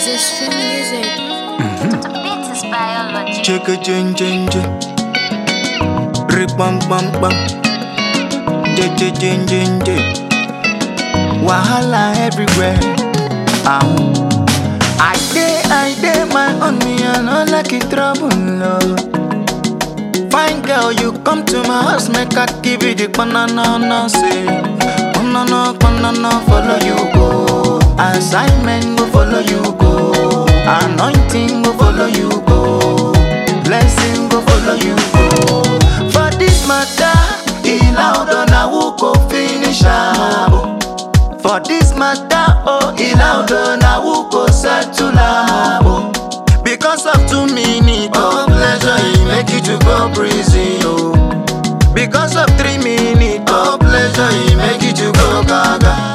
Extreme music. Beat is biology. Chicka jing jing jing. Rip bum bum bum. Jing jing jing jing jing. Wahala everywhere. Um. I day I day my own me I no like it trouble no. Fine girl you come to my house make I give you the banana no say. Banana banana follow you go. Assignment go follow you go. Anointing go follow you go. Blessing go follow you go. For this matter, in loud on a who go finish am. oh. For this matter, oh, in loud on a who go settle am. oh. Because of two minutes of pleasure, he make you to go prison, oh. Because of three minutes of pleasure, he make you to go gaga.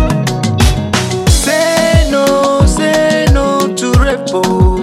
Say no, say no to rape, oh.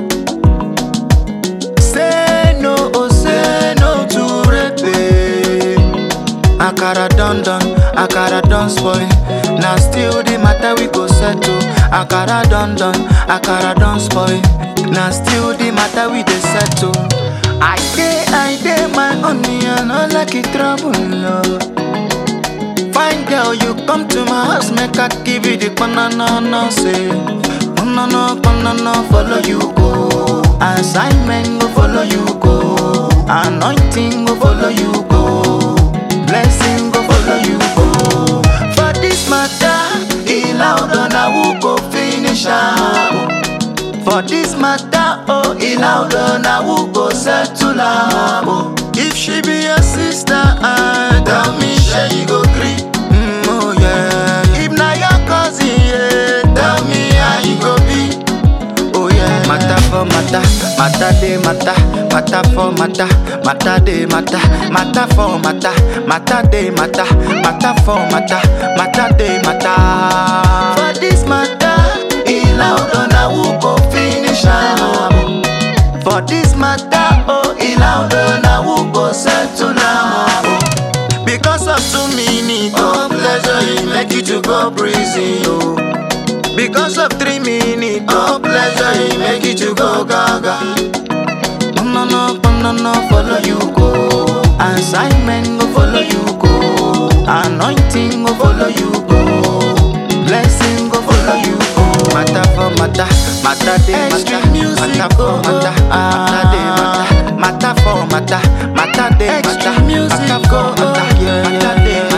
Say no, oh, say no to rape. eh. Akara done done, akara done spoil. Now still the matter we go settle. Akara done done, akara done spoil. Now still the matter we dey settle. I dey, I dey my own, me I no like it trouble, no. Fine girl, you come to my house, make I give you the banana, no say. Banana, banana, follow you go. Assignment go follow you go. Anointing go follow you go. Blessing go follow you go. For this matter, he loud on a who go finish am. For this matter, oh, he loud on a who go settle am. oh. If she be your sister, ah, tell me, she you go gree. Mm, oh yeah. If na your cousin, yeah, tell me how you go be. Oh yeah. Matter for matter, matter de matter, matter for matter, matter de matter, matter for matter, matter de matter, matter for matter, matter de matter. For this matter, he loud on a who go finish am. For this matter, oh, he loud on a who go settle am. oh. Because of two minutes of pleasure, he make you to go prison. Oh. Because of three minutes of pleasure, he make you to go gaga. Banana, banana, follow you go. Assignment go follow you go. Anointing go follow you go. Blessing go follow you go. Matter for matter, matter de matter, matter for matter, matter de matter, matter for matter, matter de matter, matter for matter, matter de